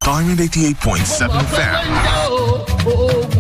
Diamond 88.7 FM.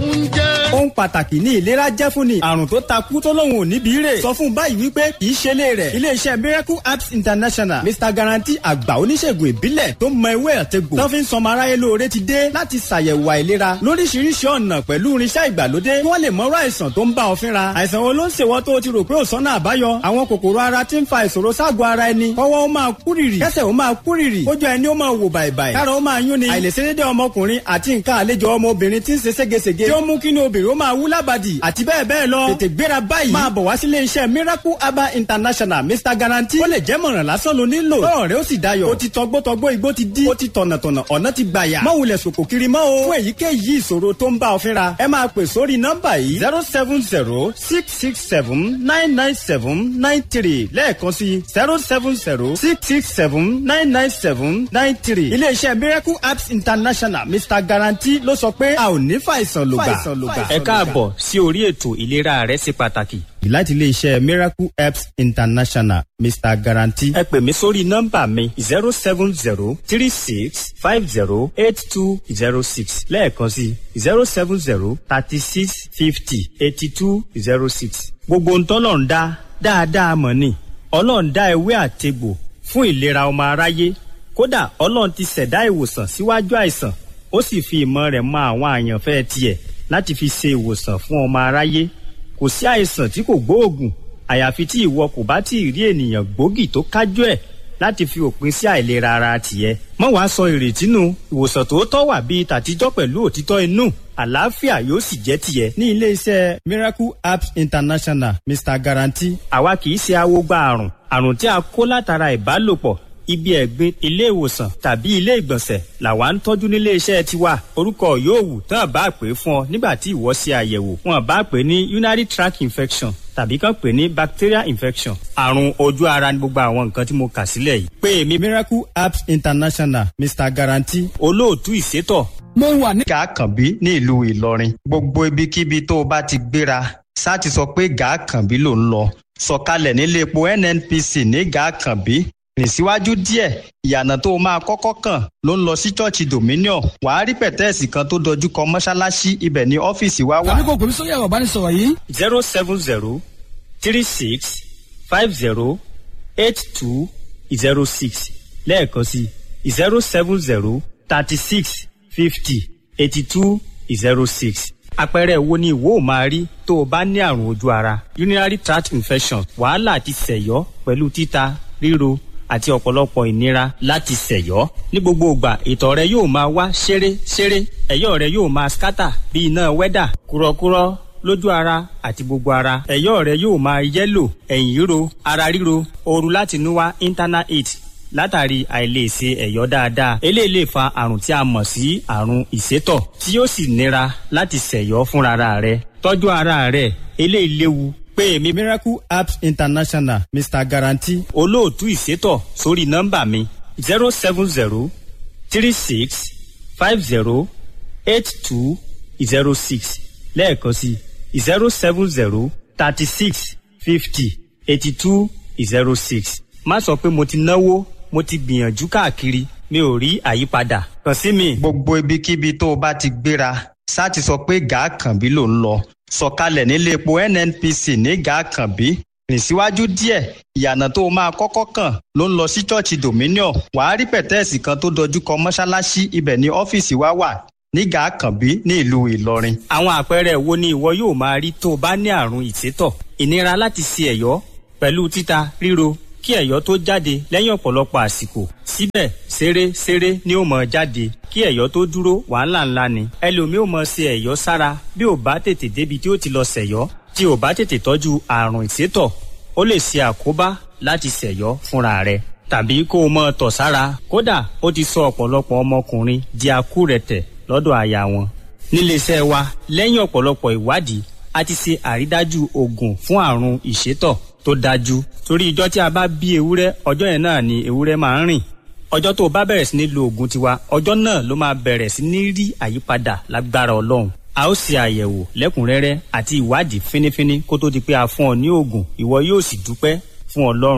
ohun pàtàkì ní ìlera jẹ́ fún ni àrùn tó takú tó lóun ò níbi rè sọ fún báyìí wípé kì í ṣe lé rẹ̀ iléeṣẹ́ miracle apps international mr guarantee àgbà oníṣègùn ìbílẹ̀ tó mọ ewé àtegbò tó fi ń sọmọ aráyé lóore ti dé láti ṣàyẹ̀wò àìlera lóríṣiríṣi ọ̀nà pẹ̀lú irinṣẹ́ ìgbàlódé kí wọ́n lè mọ̀rọ̀ àìsàn tó ń bá ọ fínra àìsàn wo ló ń ṣèwọ́ tó o ti rò pé ò sọ́nà àbáyọ àwọn kòkòrò ara ti ń fa ìṣòro ságọ̀ ara ẹni kọ́wọ́ ó máa kúrìrì kẹ́sẹ̀ ó máa kúrìrì kójú ẹni ó máa wò bàìbàì kára ó máa yún ni àìlèṣedédé ọmọkùnrin àti nǹkan àlejò ọmọbìnrin ti ń ṣe ségesège tí ó mú kí ni obìnrin ó máa wú lábàdì àti bẹ́ẹ̀ bẹ́ẹ̀ lọ tètè gbéra báyìí máa bọ̀ wá sílé iṣẹ́ miracle herbal international mr guarantee ó lè jẹ́ mọ̀ràn lásán ló nílò lọ́rọ̀ rẹ ó sì dayọ̀ ó ti tọgbọ́tọgbọ́ igbó ti dí ó ti tọ̀nàtọ̀nà ọ̀nà ti gbàyà má wulẹ̀ sòkò kiri mọ́ o fún èyíkéyìí ìṣòro tó ń bá ọ fínra ẹ máa pè sórí nọ́mbà yìí zero seven zero six six seven nine nine seven nine three lẹ́ẹ̀kan sí zero seven zero six six seven nine nine seven nine three iléeṣẹ́ miracle apps international mr guarantee ló sọ pé a ò ní fàìsàn lògbà. ẹ káàbọ̀ sí orí ètò ìlera rẹ ṣe pàtàkì. láti iléeṣẹ́ miracle apps international mr guarantee. ẹ pè mí sórí nọ́mbà mi zero seven zero three six five zero eight two zero six lẹ́ẹ̀kan sí zero seven zero thirty six fifty eighty two zero six. gbogbo ntọ́lọ̀ ń dá dáadáa mọ̀ ni ọlọ́run dá ewé àtegbò fún ìlera ọmọ aráyé kódà ọlọ́run ti ṣẹ̀dá ìwòsàn síwájú àìsàn ó sì fi ìmọ̀ rẹ̀ mọ àwọn àyànfẹ́ tiẹ̀ láti fi ṣe ìwòsàn fún ọmọ aráyé kò sí àìsàn tí kò gbóògùn àyàfi tí ìwọ kò bá tí ì rí ènìyàn gbòógì tó kájú ẹ̀ láti fi òpin sí àìlera ara tìẹ. mọ́ wàá sọ ìrètí nù ìwòsàn tòótọ́ wà bíi tàtijọ́ pẹ̀lú òtítọ́ inú àlàáfíà yóò sì jẹ́ tìẹ. ní iléeṣẹ́ miracle apps international mr guarantee. àwa kì í ṣe awogba àrùn àrùn tí a kó látara ìbálòpọ̀ ibi ẹ̀gbin ilé ìwòsàn tàbí ilé ìgbọ̀nsẹ̀ làwa ń tọ́jú nílé iṣẹ́ tiwa orúkọ yóò wù tán bá pè fún ọ nígbà tí ìwọ ṣe àyẹ̀wò wọn bá pè ní urinary tract infection tàbí kàn pè ní bacterial infection àrùn ojú ara ní gbogbo àwọn nǹkan tí mo kà sílẹ̀ yìí. pé èmi miracle apps international mr guarantee. olóòtú ìṣètò. mo wà ní. gàákànbí ní ìlú ìlọrin gbogbo ibikíbi tó o bá ti gbéra sá ti sọ pé gàákànbí ló ń lọ sọ̀kalẹ̀ nílé epo nnpc ní gàákànbí rìn síwájú díẹ̀ ìyànà tó o máa kọ́kọ́ kàn ló ń lọ sí ṣọ́ọ̀ṣì dominion wàá rí pẹ̀tẹ́ẹ̀sì kan tó dojú kọ mọ́ṣáláṣí ibẹ̀ ní ọ́fíìsì wa wà. tàbí kò pèmí sórí ẹ̀rọ ìbánisọ̀rọ̀ yìí. zero seven zero three six five zero eight two zero six lẹ́ẹ̀kan sí zero seven zero thirty six fifty eighty two zero six àpẹẹrẹ wo ni ìwọ ò máa rí tó o bá ní àrùn ojú ara urinary tract infection wàhálà àti sẹ̀yọ́ pẹ̀lú títa ríro àti ọ̀pọ̀lọpọ̀ ìnira láti ṣẹ̀yọ́. ní gbogbo ìgbà ìtọ̀ rẹ yóò máa wá ṣeré ṣeré ẹ̀yọ́ rẹ yóò máa skátà bí iná wẹ́dà kúrọ́kúrọ́ lójú ara àti gbogbo ara ẹ̀yọ́ rẹ yóò máa yẹ́lò ẹ̀yìn ríro ara ríro ooru láti inú wá internal heat látàrí àìlèṣe ẹ̀yọ́ dáadáa eléyìí lè fa àrùn tí a mọ̀ sí àrùn ìsétọ̀ tí yóò sì nira láti ṣẹ̀yọ́ fúnra rẹ tọ́jú ara rẹ eléyìí léwu pé èmi miracle apps international mr guarantee. olóòtú ìṣètò sórí nọ́mbà mi zero seven zero three six five zero eight two zero six lẹ́ẹ̀kan sí zero seven zero thirty six fifty eighty two zero six. má sọ pé mo ti náwó mo ti gbìyànjú káàkiri mi ò rí àyípadà kàn sí mi. gbogbo ibikíbi tó o bá ti gbéra sá ti sọ pé gàákànbí ló ń lọ sọ̀kalẹ̀ nílé epo nnpc ní gàákànbí rìn síwájú díẹ̀ ìyànà tó o máa kọ́kọ́ kàn ló ń lọ sí ṣọ́ọ̀ṣì dominion wàá rí pẹ̀tẹ́ẹ̀sì kan tó dojú kọ mọ́ṣáláṣí ibẹ̀ ní ọ́fíìsì wa wà ní gàákànbí ní ìlú ìlọrin. àwọn àpẹẹrẹ wo ni ìwọ yóò máa rí tó o bá ní àrùn ìsétọ̀ ìnira láti ṣe ẹ̀yọ́ pẹ̀lú títa ríro kí ẹ̀yọ́ tó jáde lẹ́yìn ọ̀pọ̀lọpọ̀ àsìkò síbẹ̀ ṣeré ṣeré ni ó mọ̀ jáde kí ẹ̀yọ́ tó dúró wàhálà ńlá ni ẹlòmíì ò mọ̀ ṣe ẹ̀yọ́ sára bí ò bá tètè débi tí ó ti lọ ṣẹ̀yọ́ tí ò bá tètè tọ́jú àrùn ìsétọ̀ ó lè ṣe àkóbá láti ṣẹ̀yọ́ fúnra rẹ̀ tàbí kó o mọ̀ tọ̀ sára kódà ó ti sọ ọ̀pọ̀lọpọ̀ ọmọkùnrin di akúrẹ̀tẹ̀ lọ́dọ̀ aya wọn níléeṣẹ́ wa lẹ́yìn ọ̀pọ̀lọpọ̀ ìwádìí a ti ṣe àrídájú oògùn fún àrùn ìsétọ̀ tó dájú torí ìjọ tí a bá bí ewúrẹ́ ọjọ́ yẹn náà ni ewúrẹ́ máa ń rìn ọjọ́ tó o bá bẹ̀rẹ̀ sí ní lo oògùn tiwa ọjọ́ náà ló máa bẹ̀rẹ̀ sí ní rí àyípadà lágbára ọlọ́run a ó ṣe àyẹ̀wò lẹ́kùnrẹ́rẹ́ àti ìwádìí fínífíní kó tó di pé a fún ọ ní oògùn ìwọ yóò sì dúpẹ́ fún ọlọ́run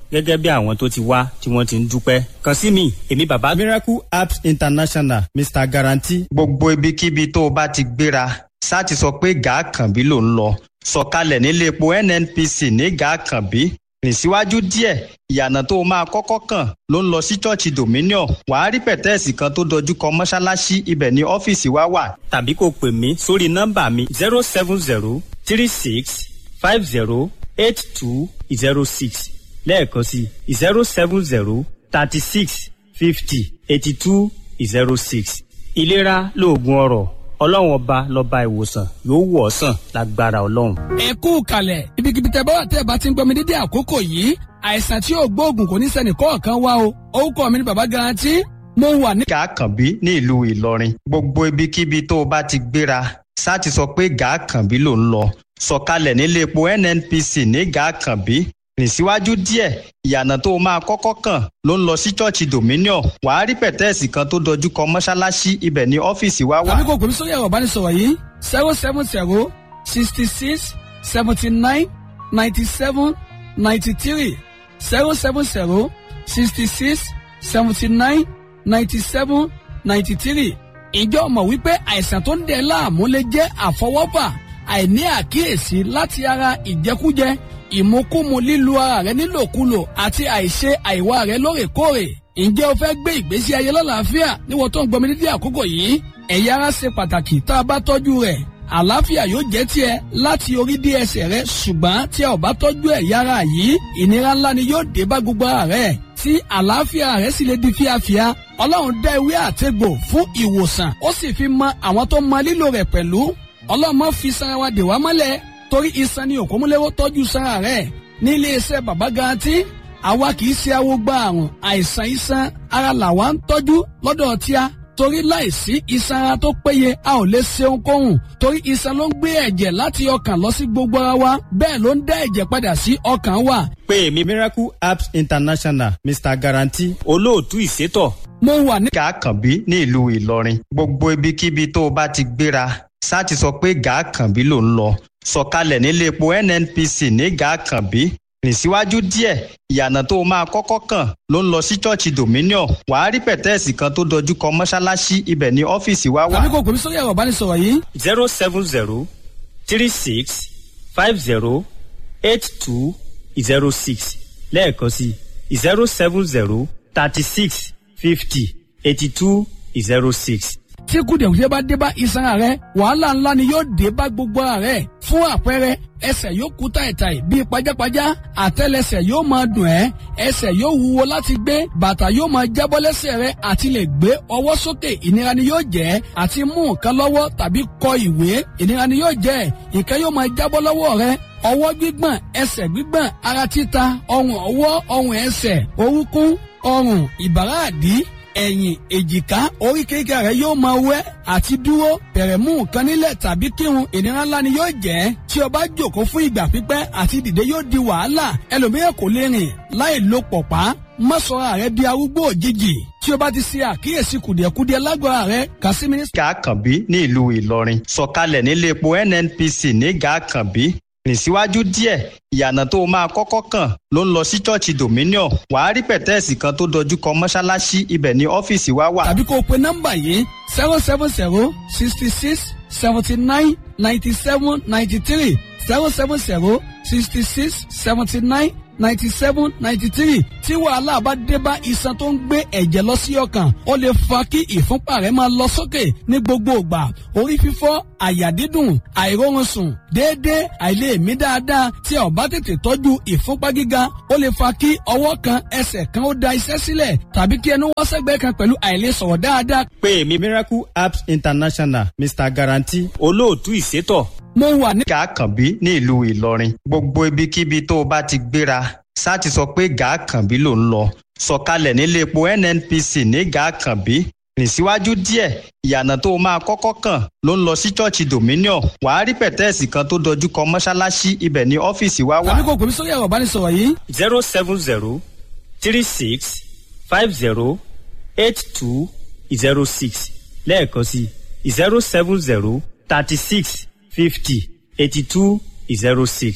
gẹ́gẹ́ bí àwọn tó ti wá tí wọ́n ti ń dúpẹ́ kàn sí mi èmi bàbá miracle apps international mr guarantee. gbogbo ibikíbi tó o bá ti gbéra ṣáà ti sọ pé gàákànbí ló ń lọ sọ̀kalẹ̀ nílé epo nnpc ní gàákànbí rìn síwájú díẹ̀ ìyànà tó o máa kọ́kọ́ kàn ló ń lọ sí ṣọ́ọ̀ṣì dominion wàá rí pẹ̀tẹ́ẹ̀sì kan tó dojú kọ mọ́ṣáláṣí ibẹ̀ ní ọ́fíìsì wa wà. tàbí kò pè mí sórí nọ́mbà mi zero seven zero three six five zero eight two zero six lẹ́ẹ̀kan sí zero seven zero thirty six fifty eighty two zero six. ìlera lóògùn ọrọ̀ ọlọ́run ọba lọ́ba ìwòsàn yóò wọ̀ ọ́ sàn lágbára ọlọ́run. ẹ kú kalẹ̀ ibikíbi tẹ bá wà tẹ́ ẹ bá ti ń gbọ́ mi dédé àkókò yìí àìsàn tí yóò gbóògùn kò ní sẹ́ni kọ̀ọ̀kan wá o orúkọ mi ni bàbá garanti mo wà ní. gàákànbí ní ìlú ìlọrin gbogbo ibikíbi tó o bá ti gbéra ṣáà ti sọ pé gàákànbí ló ń lọ sọ̀kalẹ̀ nílé epo nnpc ní gàákànbí rìn síwájú díẹ̀ ìyànà tó o máa kọ́kọ́ kàn ló ń lọ sí ṣọ́ọ̀ṣì dominion wàá rí pẹ̀tẹ́ẹ̀sì kan tó dojú kọ mọ́ṣáláṣí ibẹ̀ ní ọ́fíìsì wa wà. tàbí kò pè mí sórí ẹ̀rọ ìbánisọ̀rọ̀ yìí zero seven zero sixty six seventy nine ninety seven ninety three zero seven zero sixty six seventy nine ninety seven ninety three ìjọ mọ̀ wípé àìsàn tó ń dẹ̀ láàmú lè jẹ́ àfọwọ́fà àìní àkíyèsí láti ara ìjẹkújẹ ìmukúmu lílu ara rẹ nílòkulò àti àìṣe àìwá rẹ lóòrèkóòrè ǹjẹ́ o fẹ́ gbé ìgbésí ayé lọ́làáfíà níwọ̀n tó ń gbọmí dídí àkókò yìí ẹ̀yà ara ṣe pàtàkì tá a bá tọ́jú rẹ̀ àlàáfíà yóò jẹ́ tiẹ̀ láti orí dé ẹsẹ̀ rẹ ṣùgbọ́n tí a ò bá tọ́jú ẹ̀yà ara yìí ìnira ńlá ni yóò dé bá gbogbo ara rẹ tí àlàáfíà rẹ sì lè di fíafíà ọlọ́run dá ewé àtegbò fún ìwòsàn ó sì fi mọ àwọn tó mọ lílò rẹ̀ pẹ̀lú ọlọ́mọ fi sanra wa dè wá mọ́lẹ̀ torí iṣan ni òkúmúlẹ́wọ́ tọ́jú sanra rẹ̀ ní iléeṣẹ́ bàbá garanti àwa kì í ṣe awo gba àrùn àìsàn iṣan ara làwa ń tọ́jú lọ́dọ̀ tíá torí láìsí iṣan ara tó péye a ò lè ṣe ohunkóhun torí iṣan ló ń gbé ẹ̀jẹ̀ láti ọkàn lọ sí gbogbo ara wa bẹ́ẹ̀ ló ń dá ẹ̀jẹ̀ padà sí ọkàn wa. pé èmi miracle apps international mr guarantee. olóòtú ìṣètò mo wà ní. gàákànbí ní ìlú ìlọrin gbogbo ibikíbi tó o bá ti gbéra ṣáà ti sọ pé gàákànbí ló ń lọ sọ̀kalẹ̀ nílé epo nnpc ní gàákànbí rìn síwájú díẹ̀ ìyànà tó o máa kọ́kọ́ kàn ló ń lọ sí ṣọ́ọ̀ṣì dominion wàá rí pẹ̀tẹ́ẹ̀sì kan tó dojú kọ mọ́ṣáláṣí ibẹ̀ ní ọ́fíìsì wa wà. tàbí kò pè mí sórí ẹ̀rọ ìbánisọ̀rọ̀ yìí zero seven zero three six five zero eight two zero six lẹ́ẹ̀kan sí zero seven zero thirty six fifty eighty two zero six. tí kùdìẹ̀kùdìẹ̀ bá dé bá iṣan ara rẹ wàhálà ńlá ni yóò dé bá gbogbo ara rẹ fún àpẹẹrẹ ẹsẹ̀ yóò kú táìtáì bíi pajápajá àtẹ́lẹsẹ̀ yóò máa dùn ẹ́ ẹsẹ̀ yóò wúwo láti gbé bàtà yóò máa jábọ́ lẹ́sẹ̀ rẹ àti lè gbé ọwọ́ sókè ìnira ni yóò jẹ́ àti mú nǹkan lọ́wọ́ tàbí kọ ìwé ìnira ni yóò jẹ́ nǹkan yóò máa jábọ́ lọ́wọ́ rẹ ọwọ́ gbígbọ̀n ẹsẹ̀ gbígbọ̀n ara títa ọrùn ọwọ́ ọrùn ẹsẹ̀ orúnkún ọrùn ìbàrá àdí ẹ̀yìn èjìká oríkèéríkèé rẹ yóò máa wẹ́ àti dúró bẹ̀rẹ̀ mú nǹkan nílẹ̀ tàbí kírun ìnira ńlá ni yóò jẹ́ tí o bá jòkó fún ìgbà pípẹ́ àti dìde yóò di wàhálà ẹlòmíràn kò lè rìn láì lo pọ̀pá má sọra rẹ di arúgbó òjijì tí o bá ti ṣe àkíyèsí kùdìẹ̀kudiẹ lágbára rẹ kà sí mínísítà. gàákànbí ní ìlú ìlọrin sọ̀kalẹ̀ nílé epo nnpc ní gàákànbí rìn síwájú díẹ̀ ìyànà tó o máa kọ́kọ́ kàn ló ń lọ sí ṣọ́ọ̀ṣì dominion wàá rí pẹ̀tẹ́ẹ̀sì kan tó dojú kọ mọ́ṣáláṣí ibẹ̀ ní ọ́fíìsì wa wà. tàbí kó o pe nọ́mbà yìí zero seven zero sixty six seventy nine ninety seven ninety three zero seven zero sixty six seventy nine ninety seven ninety three tí wàhálà bá dé bá iṣan tó ń gbé ẹ̀jẹ̀ lọ sí ọkàn ó lè fa kí ìfúnpá rẹ̀ máa lọ sókè ní gbogbo ìgbà orí fífọ́ àyà dídùn àìróorun sùn déédéé àìlèmí dáadáa tí a ò bá tètè tọ́jú ìfúnpá gíga ó lè fa kí ọwọ́ kan ẹsẹ̀ kan ó da iṣẹ́ sílẹ̀ tàbí kí ẹnu wọ́ sẹ́gbẹ́ kan pẹ̀lú àìlèsọ̀rọ̀ dáadáa. pé èmi miracle apps international mr guarantee. olóòtú ìṣètò mo wà ní. gàákànbí ní ìlú ìlọrin gbogbo ibikíbi tó o bá ti gbéra ṣáà ti sọ pé gàákànbí ló ń lọ sọ̀kalẹ̀ nílé epo nnpc ní gàákànbí rìn síwájú díẹ̀ ìyànà tó o máa kọ́kọ́ kàn ló ń lọ sí ṣọ́ọ̀ṣì dominion wàá rí pẹ̀tẹ́ẹ̀sì kan tó dojú kọ mọ́ṣáláṣí ibẹ̀ ní ọ́fíìsì wa wà. tàbí kò pè mí sórí ẹ̀rọ ìbánisọ̀rọ̀ yìí zero seven zero three six five zero eight two zero six lẹ́ẹ̀kan sí zero seven zero thirty six fifty eighty two zero six.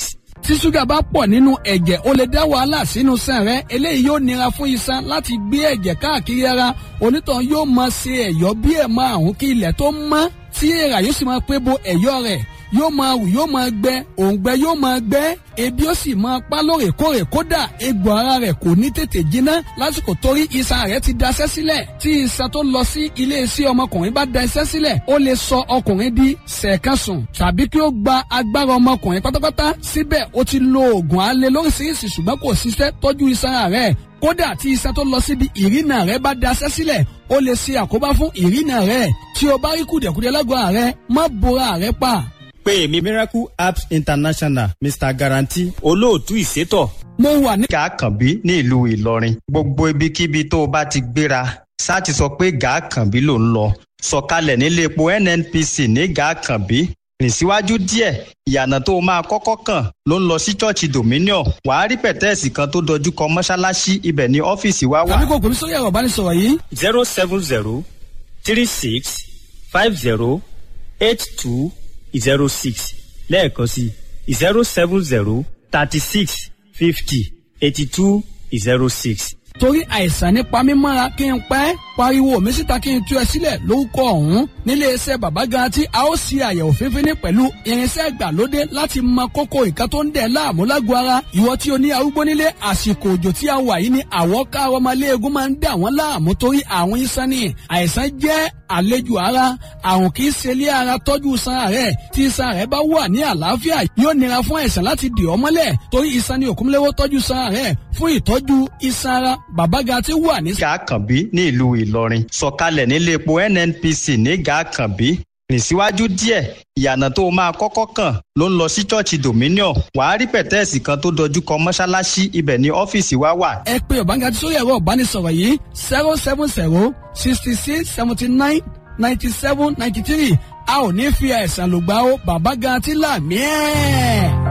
tí ṣúgà bá pọ̀ nínú ẹ̀jẹ̀ ó lè dá wàhálà sínú sàn rẹ eléyìí yóò nira fún iṣan láti gbé ẹ̀jẹ̀ káàkiri ara onítàn yóò máa ṣe ẹ̀yọ́ bí ẹ̀ máa hùn kí ilẹ̀ tó mọ́ tí èèrà yóò sì máa pé bo ẹ̀yọ́ rẹ̀ yóò máa wù yóò máa gbẹ òǹgbẹ yóò máa gbẹ ebi ó sì máa pa lóòrèkóòrè kódà egbò ara rẹ̀ kò ní tètè jiná lásìkò torí iṣan rẹ̀ ti daṣẹ́ sílẹ̀ tí iṣan tó lọ sí iléeṣẹ́ ọmọkùnrin bá daṣẹ́ sílẹ̀ ó lè sọ ọkùnrin di sẹ̀kánṣùn tàbí kí ó gba agbára ọmọkùnrin pátápátá síbẹ̀ ó ti lo oògùn alẹ́ lóríṣiríṣi ṣùgbọ́n kò ṣiṣẹ́ tọ́jú iṣan rẹ̀ kódà tí iṣan tó lọ síbi ìrìnà rẹ̀ bá daṣẹ́ sílẹ̀ ó lè ṣe àkóbá fún ìrìnà rẹ̀ tí o bá rí kùdẹ̀kùdẹ̀ lágọ̀ọ́ rẹ̀ má bora rẹ̀ pa pé èmi miracle apps international mr guarantee olóòtú ìṣètò mo wà ní. gàákànbí ní ìlú ìlọrin gbogbo ibikíbi tó o bá ti gbéra sáàtì sọ pé gàákànbí ló ń lọ sọ̀kalẹ̀ nílé epo nnpc ní gàákànbí rìn síwájú díẹ̀ ìyànà tó o máa kọ́kọ́ kàn ló ń lọ sí ṣọ́ọ̀ṣì dominion wàá rí pẹ̀tẹ́ẹ̀sì kan tó dojú kọ mọ́ṣáláṣí ibẹ̀ ní ọ́fíìsì wa wà. tàbí kò kò sórí ẹ̀rọ ìbánisọ̀rọ̀ yìí zero seven zero three six five zero eight two zero six lẹ́ẹ̀kan sí zero seven zero thirty six fifty eighty two zero six. torí àìsàn nípa mímọ́ra kí n pẹ́ pariwo mi síta kí n tú ẹ sílẹ̀ lórúkọ ọ̀hún nílé iṣẹ́ bàbá garanti a ó ṣe àyẹ̀wò fífíní pẹ̀lú irinṣẹ́ ìgbàlódé láti mọ kókó nǹkan tó ń dẹ̀ láàmú lágọ̀ọ́ ara ìwọ tí o ní arúgbó nílé àsìkò òjò tí a wà yìí ni àwọ̀ káàrọ̀ ọmọléegun máa ń dà wọ́n láàmú torí àwọn iṣan ni àìsàn jẹ́ àlejò ara àrùn kì í ṣe ilé ara tọ́jú iṣan rẹ̀ tí iṣan rẹ̀ bá wà ní àlàáfíà yóò nira fún àìsàn láti dì ọ́ mọ́lẹ̀ torí iṣan ni òkúnlẹ́wọ́ tọ́jú iṣan rẹ̀ fún ìtọ́jú iṣan ara bàbá garanti wà ní. gàákànbí ní ìlú ìlọrin sọ̀kalẹ̀ nílé epo nnpc ní gàákànbí rìn síwájú díẹ̀ ìyànà tó o máa kọ́kọ́ kàn ló ń lọ sí ṣọ́ọ̀ṣì dominion wàá rí pẹ̀tẹ́ẹ̀sì kan tó dojú kọ mọ́ṣáláṣí ibẹ̀ ní ọ́fíìsì wa wà. ẹ pé ọ̀bángájí sórí ẹ̀rọ ìbánisọ̀rọ̀ yìí zero seven zero sixty six seventy nine ninety seven ninety three a ò ní fi àìsàn lògbà ó bàbá garanti là mí ẹ̀.